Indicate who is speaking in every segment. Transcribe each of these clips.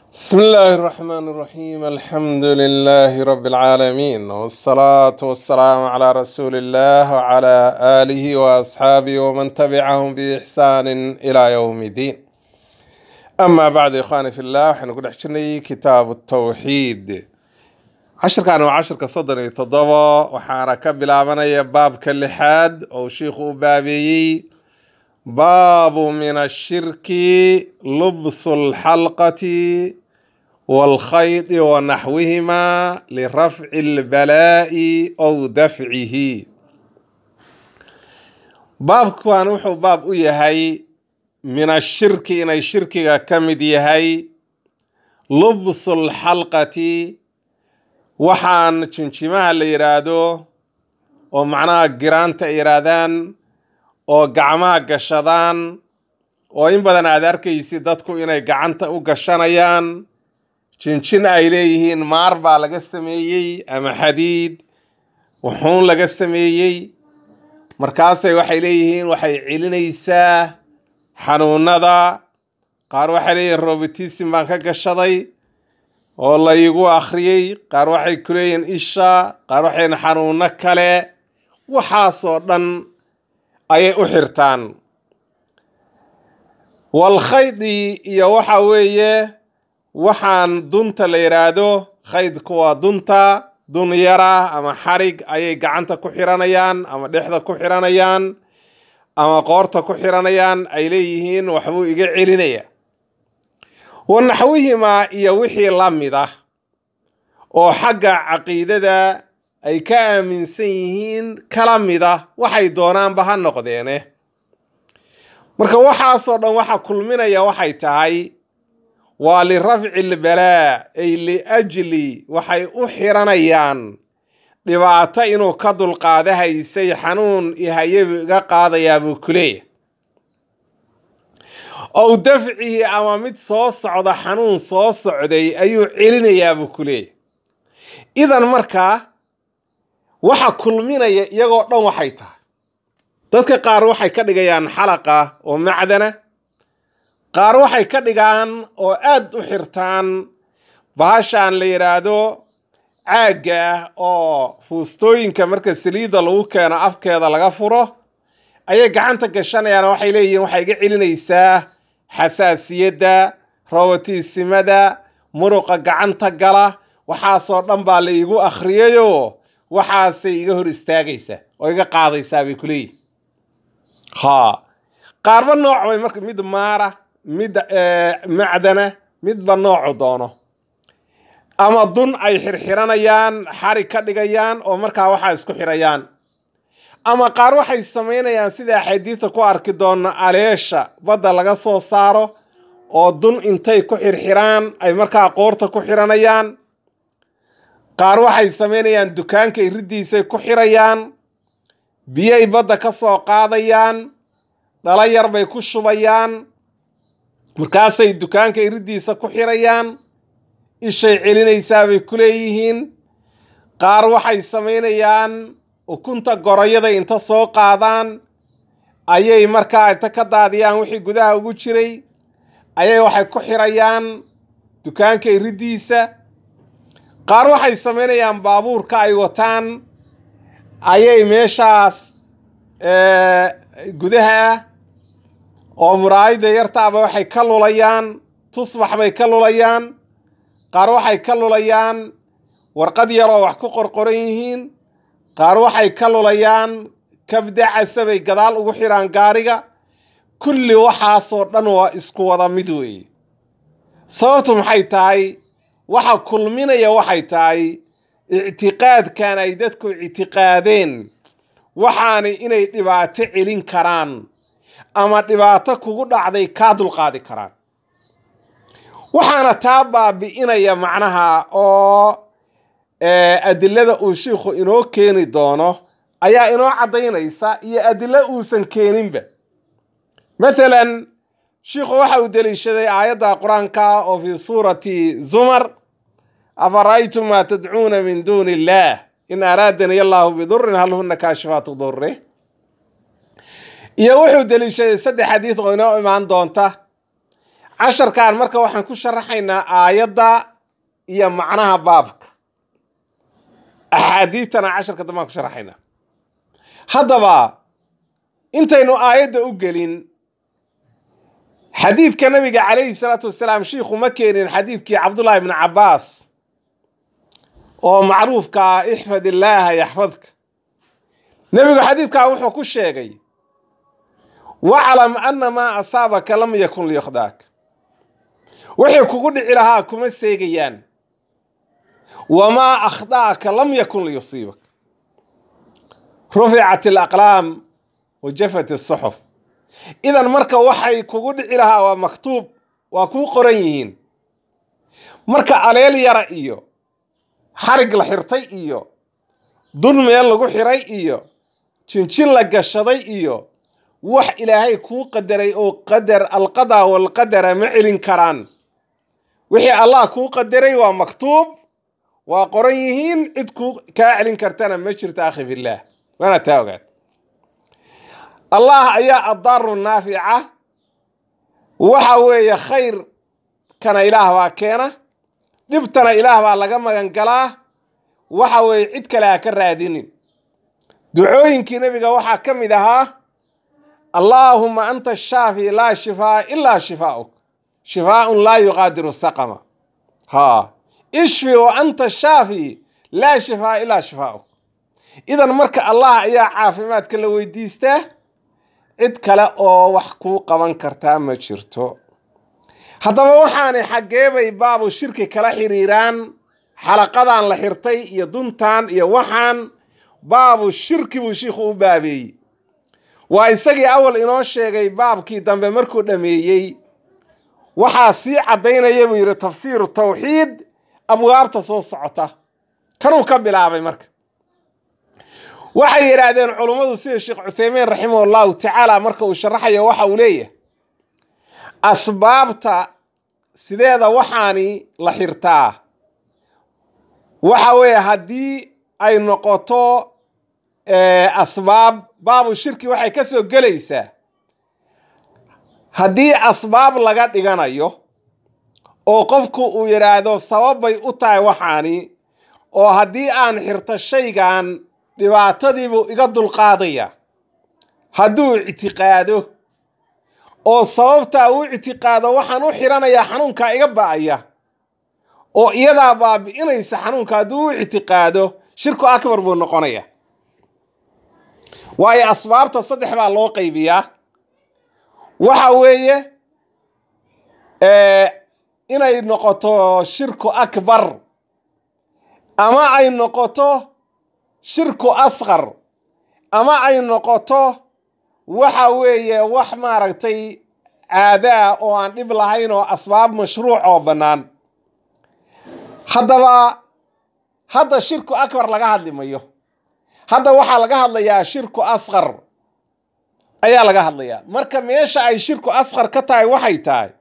Speaker 1: بسم الله الرحمن الرحيم الحمد لله رب العالمين والصلاة والسلام على رسول الله وعلى آله وأصحابه ومن تبعهم بإحسان إلى يوم الدين أما بعد إخواني في الله وحين نقول حشني كتاب التوحيد عشر كانوا عشر كصدري تضوى وحانا كبلا باب كاللحاد أو شيخ بابي باب من الشرك لبس الحلقة والخيط ونحوهما لرفع البلاء أو دفعه باب كان وحو باب يهي من الشرك إن الشرك كمد يهي لبس الحلقة وحان تشنشمها اللي يرادو ومعناها قرانتا يرادان oo gacmaha gashadaan oo in badan aad arkaysid dadku inay gacanta u gashanayaan jinjin ay leeyihiin maar baa laga sameeyey ama xadiid wuxuun laga sameeyey markaasay waxay leeyihiin waxay celinaysaa xanuunada qaar waxay leeyihiin robotism baan ka gashaday oo la igu akhriyey qaar waxay ku leeyihiin isha qaar waxay leeyihiin xanuuno kale waxaasoo dhan ayay u xirtaan walkhaydi iyo waxa weeye waxaan dunta la yidhaahdo khaydku waa dunta dun yara ama xarig ayay gacanta ku xiranayaan ama dhexda ku xiranayaan ama qoorta ku xiranayaan ay leeyihiin waxbuu iga celinaya wa naxwihimaa iyo wixii la mid ah oo xagga caqiidada ay ka aaminsan yihiin kala mid ah waxay doonaanba ha noqdeene marka waxaasoo dhan waxa kulminaya waxay tahay waa lirafci lbalaa ay liajli waxay u xiranayaan dhibaato inuu ka dulqaada haysay xanuun ihayabu iga qaadayaa buu ku leeyahy ow dafcihi ama mid soo socda xanuun soo socday ayuu celinayaa buu ku leeyahy idan markaa waxa kulminaya iyagoo dhan waxay tahay dadka qaar waxay ka dhigayaan xalaqa oo macdana qaar waxay ka dhigaan oo aad u xirtaan bahashaan la yidhaahdo caagga ah oo fuustooyinka marka saliidda lagu keeno afkeeda laga furo ayay gacanta gashanayaan oo waxay leeyihiin waxay iga celinaysaa xasaasiyadda robotiisimada muruqa gacanta gala waxaasoo dhan baa la iigu akhriyayoo waxaasay iga hor istaagaysaa oo iga qaadaysaa bay kuleeyihin ha qaarba nooc bay marka mid maara mid macdana midba noocu doono ama dun ay xirxiranayaan xarig ka dhigayaan oo markaa waxaa isku xirayaan ama qaar waxay samaynayaan sida axaadiista ku arki doona aleesha badda laga soo saaro oo dun intay ku xirxiraan ay markaa qoorta ku xiranayaan qaar waxay samaynayaan dukaanka iridiisay ku xirayaan biyay badda ka soo qaadayaan dhalo yar bay ku shubayaan markaasay dukaanka iridiisa ku xirayaan ishay celinaysaa bay ku leeyihiin qaar waxay samaynayaan ukunta goroyada inta soo qaadaan ayay markaa inta ka daadiyaan wixii gudaha ugu jiray ayay waxay ku xirayaan dukaanka iridiisa qaar waxay samaynayaan baabuurka ay wataan ayay meeshaas gudaha ah oo muraayada yartaaba waxay ka lulayaan tusbax bay ka lulayaan qaar waxay ka lulayaan warqad yaroo wax ku qorqoran yihiin qaar waxay ka lulayaan kabdacasa bay gadaal ugu xiraan gaariga kulli waxaasoo dhan waa isku wada mid weeye sababtu maxay tahay waxa kulminaya waxay tahay ictiqaadkan ay dadku ictiqaadeen waxaana inay dhibaato celin karaan ama dhibaato kugu dhacday kaa dulqaadi karaan waxaana taa baabi'inaya macnaha oo adilada uu shiikhu inoo keeni doono ayaa inoo caddaynaysa iyo adilo uusan keeninba mathalan shiikhu waxa uu deliishaday aayadda qur-aanka oo fii suurati zumar afara'aytum maa tadcuuna min duuni illaah in araadani allahu bidurin hal huna kaashifaatu durih iyo wuxuu deliishaday saddex xadiid oo inoo imaan doonta casharkan marka waxaan ku sharaxaynaa aayadda iyo macnaha baabka axaadiidtana casharka dambaan ku sharaxaynaa haddaba intaynu aayadda u gelin xadiidka nabiga calayhi salaatu wasalaam shiikhu ma keenin xadiidkii cabdullaahi bni cabbaas oo macruufka ah ixfad illaaha yaxfadka nebigu xadiidkaa wuxuu ku sheegay waclam anna maa asaabaka lam yakun liyukhdaak wixii kugu dhici lahaa kuma seegayaan wamaa akhdaaka lam yakun liyusiibak ruficat alaqlaam wa jafat asuxuf idan marka waxay kugu dhici lahaa waa maktuub waa kuu qoran yihiin marka aleel yara iyo xarig la xirtay iyo dun meel lagu xiray iyo jinjin la gashaday iyo wax ilaahay kuu qadaray oo qadar alqadaa walqadara ma celin karaan wixii allah kuu qadaray waa maktuub waa qoran yihiin cid kuu kaa celin kartana ma jirto akhi fillaah waana taa ogaad allah ayaa addaaru naafica waxa weeye khayrkana ilaah baa keena dhibtana ilaah baa laga magan galaa waxa weeye cid kale ha ka raadinin ducooyinkii nebiga waxaa ka mid ahaa allaahuma anta shaafi laa shifaa ilaa shifaa'uk shifaaun laa yuqaadiru saqama ha ishfi wa anta shaafi laa shifaa ilaa shifaa'uk idan marka allah ayaa caafimaadka la weydiistaa cid kale oo wax kuu qaban kartaa ma jirto haddaba waxaanay xaggeebay baabu shirki kala xiriiraan xalaqadan la xirtay iyo duntan iyo waxaan baabu shirki buu shiikhu u baabeeyey waa isagii awal inoo sheegay baabkii dambe markuu dhammeeyey waxaa sii caddaynaya buu yidhi tafsiiru tawxiid abwaabta soo socota kanuu ka bilaabay marka waxay yidhaahdeen culummadu sida sheekh cuthaymiin raximah allahu tacaala marka uu sharaxayo waxa uu leeyahay asbaabta sideeda waxaani la xirtaa waxa weeye haddii ay noqoto asbaab baabu shirki waxay ka soo gelaysaa haddii asbaab laga dhiganayo oo qofku uu yidhaahdo sababbay u tahay waxaani oo haddii aan xirto shaygan dhibaatadiibuu iga dulqaadaya hadduu ictiqaado oo sababtaa uu ictiqaado waxaan u xiranayaa xanuunkaa iga ba'aya oo iyadaa baabi'inaysa xanuunka hadduu u ictiqaado shirku akbar buu noqonaya waayo asbaabta saddex baa loo qaybiyaa waxa weeye inay noqoto shirku akbar ama ay noqoto shirku asqar ama ay noqoto waxa weeye wax maaragtay caadaa oo aan dhib lahayn oo asbaab mashruuc oo bannaan haddaba hadda shirku akbar laga hadli mayo hadda waxaa laga hadlayaa shirku asqar ayaa laga hadlayaa marka meesha ay shirku asqar ka tahay waxay tahay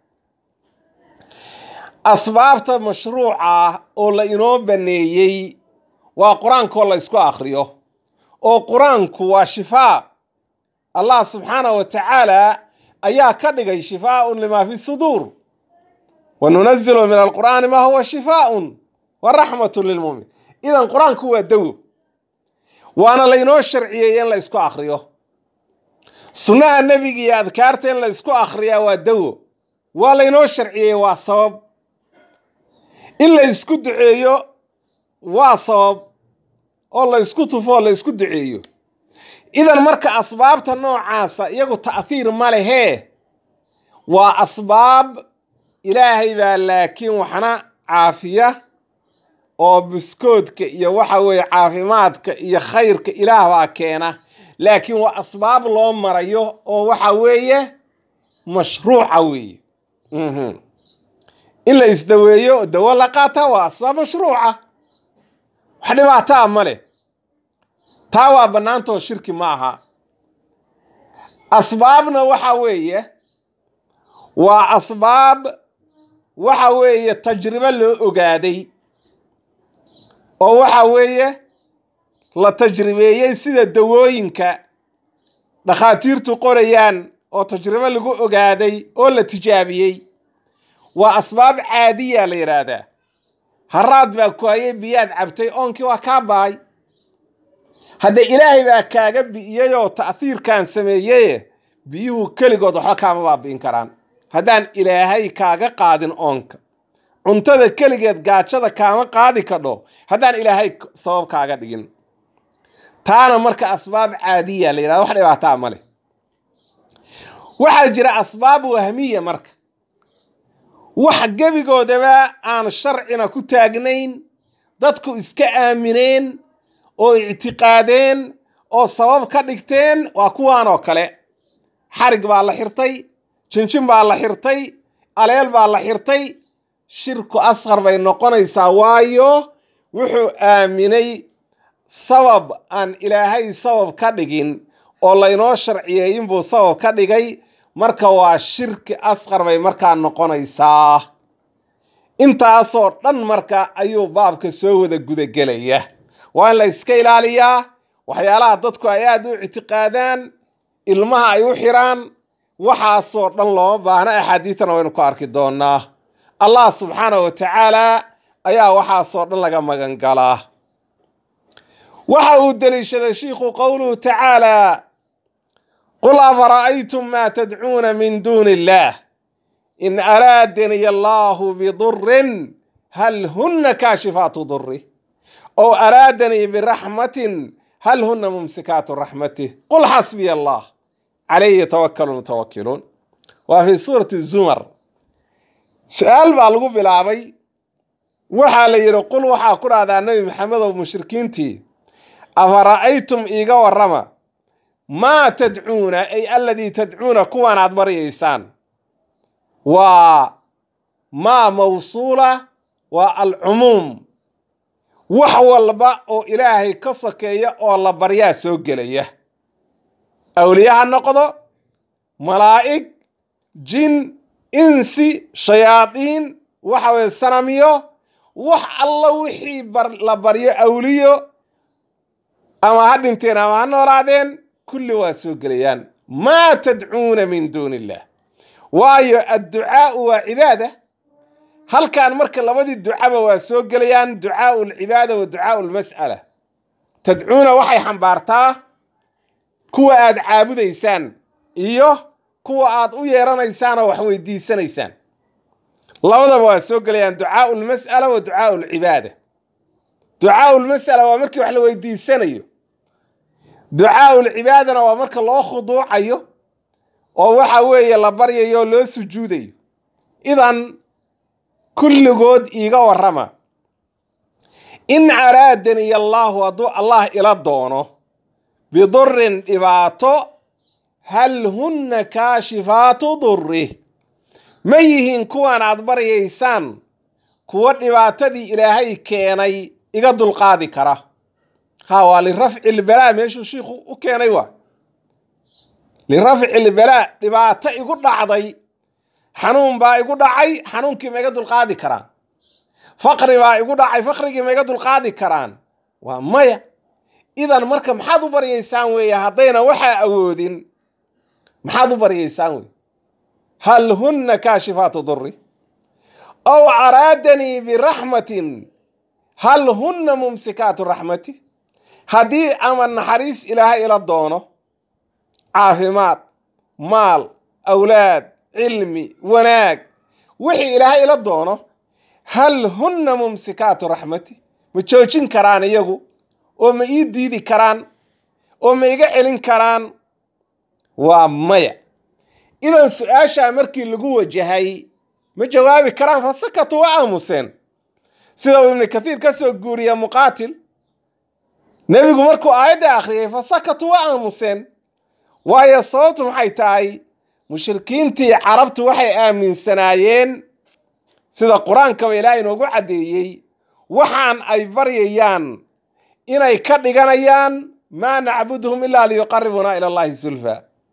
Speaker 1: asbaabta mashruuca ah oo la inoo baneeyey waa qur-aankoo la ysku akhriyo oo qur-aanku waa shifaa allah subxaanahu wa tacaala ayaa ka dhigay shifaaun limaa fi suduur wa nunazilu min alqur'aani maa huwa shifaaun wa raxmatun lilmumin idan qur-aanku waa dawo waana laynoo sharciyeeye in la ysku akhriyo sunnaha nebiga iyo adkaarta in la ysku akhriyaa waa dawo waa laynoo sharciyeeye waa sabab in la ysku duceeyo waa sabab oo la ysku tufo oo la ysku duceeyo idan marka asbaabta noocaasa iyagu ta'hiir ma lehee waa asbaab ilaahay baa laakiin waxna caafiya oo biskoodka iyo waxa weeye caafimaadka iyo khayrka ilaah baa keena laakiin waa asbaab loo marayo oo waxa weeye mashruuca weeye in la isdaweeyo oo dawo la qaataa waa asbaab mashruuca wax dhibaataa ma leh taa waa bannaantoo shirki ma aha asbaabna waxa weeye waa asbaab waxa weeye tajribo loo ogaaday oo waxa weeye la tajribeeyey sida dawooyinka dhakhaatiirtu qorayaan oo tajribo lagu ogaaday oo la tijaabiyey waa asbaab caadiya la yidhaahdaa haraad baa ku hayay biyaad cabtay oonkii waa kaa baay hadde ilaahay baa kaaga bi'iyeyoo ta'hiirkan sameeyeye biyuhu keligood waxba kaama baabi'in karaan haddaan ilaahay kaaga qaadin oonka cuntada keligeed gaajada kaama qaadi kadho haddaan ilaahay sabab kaaga dhigin taana marka asbaab caadiya la yidhahda wax dhibaataa ma leh waxaa jira asbaab wahmiya marka wax gebigoodaba aan sharcina ku taagnayn dadku iska aamineen oo ictiqaadeen oo sabab ka dhigteen waa kuwaan oo kale xarig baa la xirtay jinjin baa la xirtay aleel baa la xirtay shirku asqar bay noqonaysaa waayo wuxuu aaminay sabab aan ilaahay sabab ka dhigin oo laynoo sharciyey inbuu sabab ka dhigay marka waa shirki asqar bay markaa noqonaysaa intaasoo dhan marka ayuu baabka soo wada gudagelaya waa in la iska ilaaliyaa waxyaalaha dadku ay aada u ictiqaadaan ilmaha ay u xiraan waxaasoo dhan looma baahna axaadiidtana waynu ku arki doonaa allah subxaanahu wa tacaala ayaa waxaasoo dhan laga magan galaa waxa uu deliishaday shiikhu qowluhu tacaala qul afara'aytum maa tadcuuna min duuni illaah in araadani allaahu bidurin hal hunna kaashifaatu duri ow araadanii biraxmatin hal hunna mumsikaatu raxmatih qul xasbiya allah calayhi yatawakalu mutawakiluun waa fi suurati zumar su-aal baa lagu bilaabay waxaa la yidhi qul waxaa ku dhahdaa nebi maxamedow mushrikiintii afara'aytum iiga warrama maa tadcuuna ay aladii tadcuuna kuwaan aad baryaysaan waa maa mawsuula waa alcumuum wax walba oo ilaahay ka sokeeya oo la baryaa soo gelaya awliye ha noqdo malaa'ig jin insi shayaadiin waxa weye sanamiyo wax alla wixii la baryo awliyo ama ha dhinteen ama ha noolaadeen kulli waa soo gelayaan maa tadcuuna min duuni illah waayo adducaau waa cibaada halkan marka labadii ducaba waa soo gelayaan ducaau alcibaada wa ducaau almas'ala tadcuuna waxay xambaartaa kuwa aad caabudaysaan iyo kuwa aad u yeeranaysaan oo wax weydiisanaysaan labadaba waa soo gelayaan ducaau lmas'ala wa ducaau alcibaada ducaau lmas'ala waa markii wax la weydiisanayo ducaau lcibaadana waa marka loo khuduucayo oo waxa weeye la baryayo oo loo sujuudayo idan kulligood iiga warrama in araadani allaahu hadduu allah ila doono bidurin dhibaato hal hunna kaashifaatu durri ma yihiin kuwaan aad baryaysaan kuwo dhibaatadii ilaahay keenay iga dulqaadi kara ha waa lirafci lbalaa meeshuu shiikhu u keenay waa lirafci lbalaa dhibaato igu dhacday xanuun baa igu dhacay xanuunkii ma iga dulqaadi karaan faqri baa igu dhacay faqrigii ma iga dulqaadi karaan waa maya idan marka maxaad u baryaysaan weeye haddayna waxaa awoodin maxaad u baryaysaan wey hal hunna kaashifaatu duri ow araadanii biraxmatin hal hunna mumsikaatu raxmati haddii ama naxariis ilaahay ila doono caafimaad maal awlaad cilmi wanaag wixii ilaahay ila doono hal hunna mumsikaatu raxmati ma joojin karaan iyagu oo ma ii diidi karaan oo ma iga celin karaan waa maya idan su-aashaa markii lagu wajahay ma jawaabi karaan fasakatu waa aamuseen sida uu ibnu kathiir ka soo guuriya muqaatil nebigu markuu aayadda akhriyay fasakatu waa aamuseen waayo sababtu maxay tahay mushrikiintii carabtu waxay aaminsanaayeen sida qur-aankaba ilaah inoogu caddeeyey waxaan ay baryayaan inay ka dhiganayaan maa nacbuduhum ilaa liyuqaribunaa ila allahi zulfa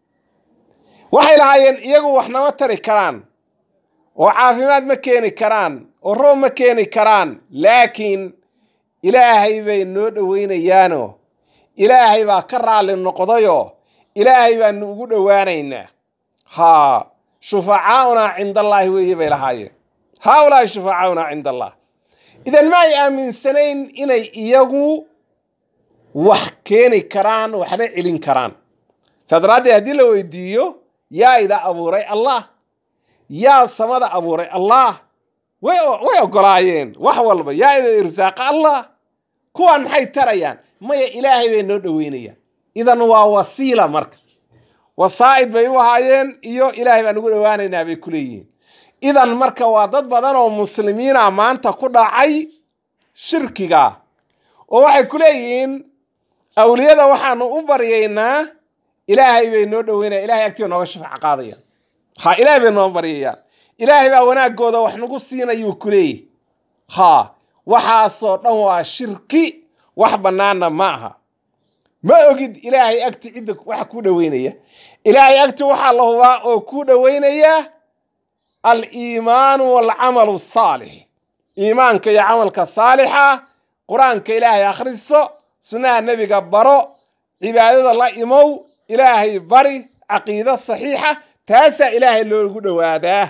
Speaker 1: waxay lahaayeen iyagu wax nama tari karaan oo caafimaad ma keeni karaan oo roob ma keeni karaan laakiin ilaahay bay noo dhoweynayaanoo ilaahay baa ka raalli noqdayoo ilaahay baanu ugu dhowaanaynaa haa shufacaaunaa cindallaahi weeye bay lahaayeen haaulaai shufaacauna cinda allah idan ma ay aaminsanayn inay iyagu wax keeni karaan waxna celin karaan saa daraaddeed haddii la weydiiyo yaa ida abuuray allah yaa samada abuuray allah way way ogolaayeen wax walba yaa ida irsaaqa allah kuwaan maxay tarayaan maya ilaahay bay noo dhoweynayaan idan waa wasiila marka wasaa'id bay u ahaayeen iyo ilaahay baan ugu dhowaanaynaa bay ku leeyihiin idan marka waa dad badan oo muslimiina maanta ku dhacay shirkiga oo waxay ku leeyihiin awliyada waxaanu u baryaynaa ilaahay bay noo dhoweynaya ilahay agtiba nooga shafaac qaadayaan ha ilaahay bay noo baryayaan ilaahay baa wanaagooda wax nagu siinayuu ku leeyahy ha waxaasoo dhan waa shirki wax bannaanna ma aha ma ogid ilaahay agti cidda waxa kuu dhoweynaya ilaahay agti waxaa la hubaa oo kuu dhoweynaya aliimaanu walcamalu asaalix iimaanka iyo camalka saalixa qur-aanka ilaahay akhriso sunnaha nebiga baro cibaadada la imow ilaahay bari caqiido saxiixa taasaa ilaahay loogu dhowaadaa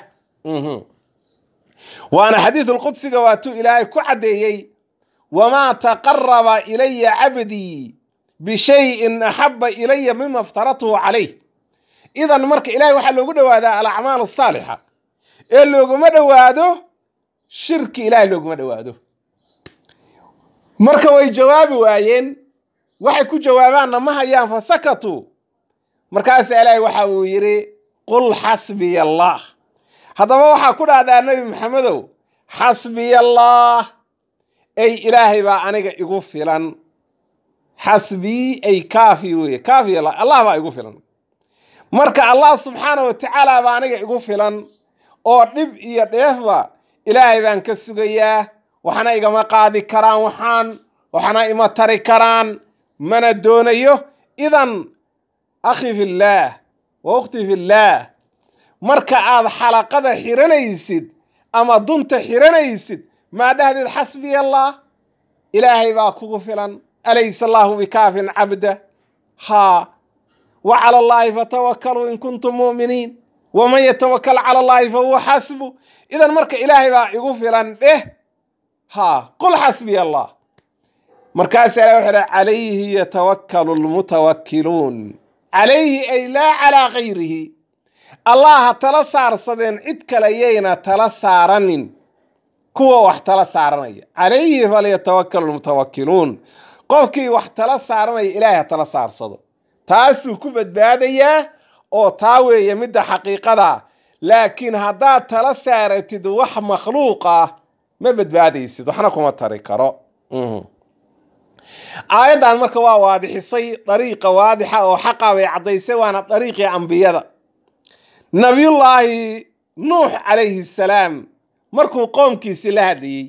Speaker 1: waana xadiisulqudsiga waatuu ilaahay ku caddeeyey wamaa taqaraba ilaya cabdii bishayin axaba ilaya mima iftaratuhu calayh idan marka ilahay waxaa loogu dhowaadaa alacmaal asaalixa ee looguma dhowaado shirki ilahay looguma dhowaado marka way jawaabi waayeen waxay ku jawaabaanna ma hayaan fa sakatuu markaasa ilaahay waxa uu yidhi qul xasbiya allah haddaba waxaa ku dhahdaa nebi maxamedow xasbiya allah ey ilaahay baa aniga igu filan xasbii ay kaafi weye kaafi allah allah baa igu filan marka allah subxaana wa tacaala baa aniga igu filan oo dhib iyo dheefba ilaahay baan ka sugayaa waxna igama qaadi karaan waxaan waxna ima tari karaan mana doonayo idan akhi fillaah wa ukhti fillaah marka aad xalaqada xiranaysid ama dunta xiranaysid maa dhahdeed xasbiya allah ilaahay baa kugu filan alaysa allaahu bikaafin cabda haa wa cala allaahi fatawakkaluu in kuntum mu'miniin waman yatawakal cala allaahi fahuwa xasbu idan marka ilaahay baa igu filan dheh haa qul xasbiya allah markaasa ilahi wuxuu dhaha calayhi yatawakkalu lmutawakkiluun calayhi ay laa calaa gayrihi allah ha tala saarsadeen cid kale yayna tala saaranin kuwa wax tala saaranaya calayhi falyatawakkalu lmutawakkiluun qofkii wax tala saaranaya ilaahay ha tala saarsado taasuu ku badbaadayaa oo taa weeye midda xaqiiqada laakiin haddaad tala saaratid wax makhluuq ah ma badbaadaysid waxna kuma tari karo aayaddan marka waa waadixisay dariiqa waadixa oo xaqa bay caddaysay waana dariiqii ambiyada nabiyullaahi nuux calayhi salaam markuu qoomkiisii la hadlayey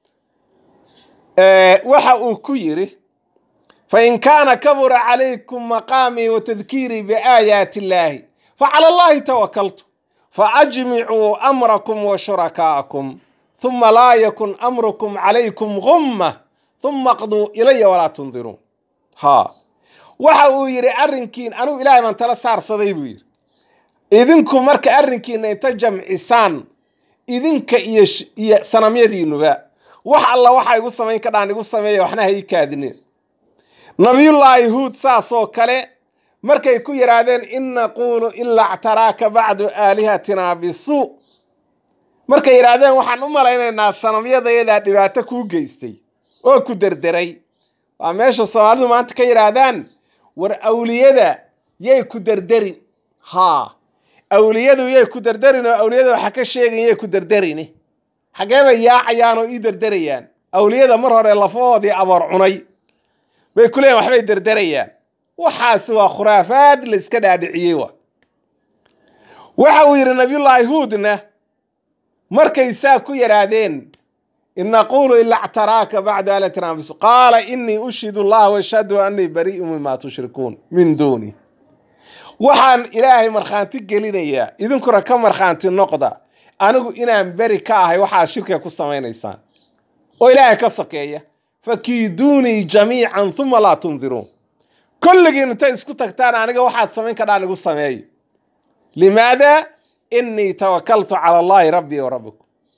Speaker 1: waxa uu ku yidhi fain kaana kabura calaykum maqaamii wa tadkiirii biaayaati illaahi facala allaahi tawakaltu faajmicuu amrakum wa shurakaa'akum huma laa yakun amrukum calaykum gumma huma qduu ilaya walaa tundiruun haa waxa uu yidhi arrinkiin anugu ilaahay baan tala saarsaday buu yidhi idinku marka arrinkiina inta jamcisaan idinka iyo iyo sanamyadiinuba wax alla waxa igu samayn ka dhaan igu sameeya waxna ha ii kaadineen nabiyullaahi huud saasoo kale markay ku yidhaahdeen in naquulu ilaa ctaraaka bacdu aalihatina bisuu markay yidhaahdeen waxaan u malaynaynaa sanamyadayadaa dhibaato kuu geystay oo ku derderay waa meesha soomaalidu maanta ka yidhaahdaan war awliyada yay ku derderin haa awliyadu yay ku derderin oo awliyada waxa ka sheegan yay ku derderini xaggee bay yaacayaan oo ii derderayaan awliyada mar hore lafahoodii aboor cunay bay ku leeyiin waxbay derderayaan waxaasi waa khuraafaad la iska dhaadhiciyey wa waxa uu yidhi nabiyullaahi huudna markay saa ku yidhaahdeen in naquulu ilaa ctaraaka bacdu alatina bis qaala inii ushidu allah washhadu annii barii'u mima tushrikuun min duuni waxaan ilaahay markhaanti gelinayaa idinkuna ka markhaanti noqda anigu inaan beri ka ahay waxaad shirkiga ku samaynaysaan oo ilaahay ka sokeeya fakiiduunii jamiican uma laa tundiruun kulligiin intay isku tagtaan aniga waxaad samayn kadhaan igu sameeyo limaada inii tawakaltu cala allaahi rabbii wa rabbikum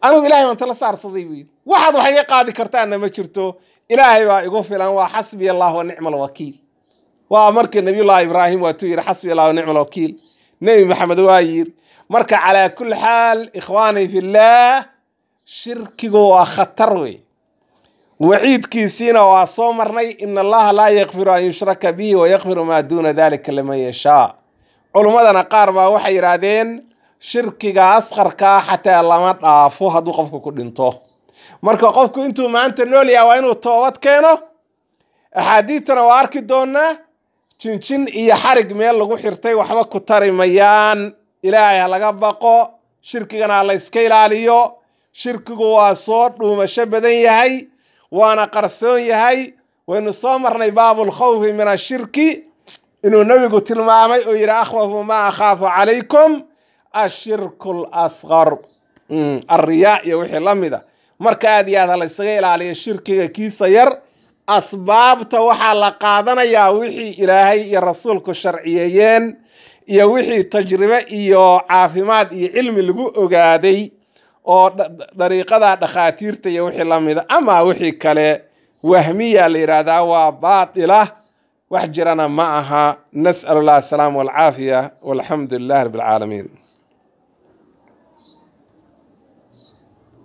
Speaker 1: anigu ilahay baan tala saarsaday buu yidhi waxaad wax iga qaadi kartaanna ma jirto ilaahay baa igu filan waa xasbiya allah wa nicma alwakiil waa markii nabiyullahi ibraahim waatuu yidhi xasbiya allah wa nicma alwakiil nebi maxamed waa yidhi marka calaa kulli xaal ikhwaani fillaah shirkigu waa khatar wey waciidkiisiina waa soo marnay in allaha laa yakfiru an yushraka bihi wayakfiru maa duuna dalika liman yashaa culummadana qaar baa waxay yidhaahdeen shirkiga asqarkaa xataa lama dhaafo hadduu qofku ku dhinto marka qofku intuu maanta nool yaha waa inuu toobad keeno axaadiidtana waa arki doonaa jinjin iyo xarig meel lagu xirtay waxba ku tari mayaan ilaahay ha laga baqo shirkigana ha la yska ilaaliyo shirkigu waa soo dhuumasho badan yahay waana qarsoon yahay waynu soo marnay baabulkhawfi min ashirki inuu nebigu tilmaamay oo yidhi akhwafu maa akhaafu calaykum ashirku lasqar alriyaa iyo wixii la mida marka aad iyo aad ha la ysaga ilaaliyo shirkiga kiisa yar asbaabta waxaa la qaadanayaa wixii ilaahay iyo rasuulku sharciyeeyeen iyo wixii tajribe iyo caafimaad iyo cilmi lagu ogaaday oo dariiqada dhakhaatiirta iyo wixii la mida ama wixii kale wahmiya la yidhaahdaa waa baatila wax jirana ma aha nas'al allah asalaama walcaafiya walxamdu lilah rabbi alcaalamiin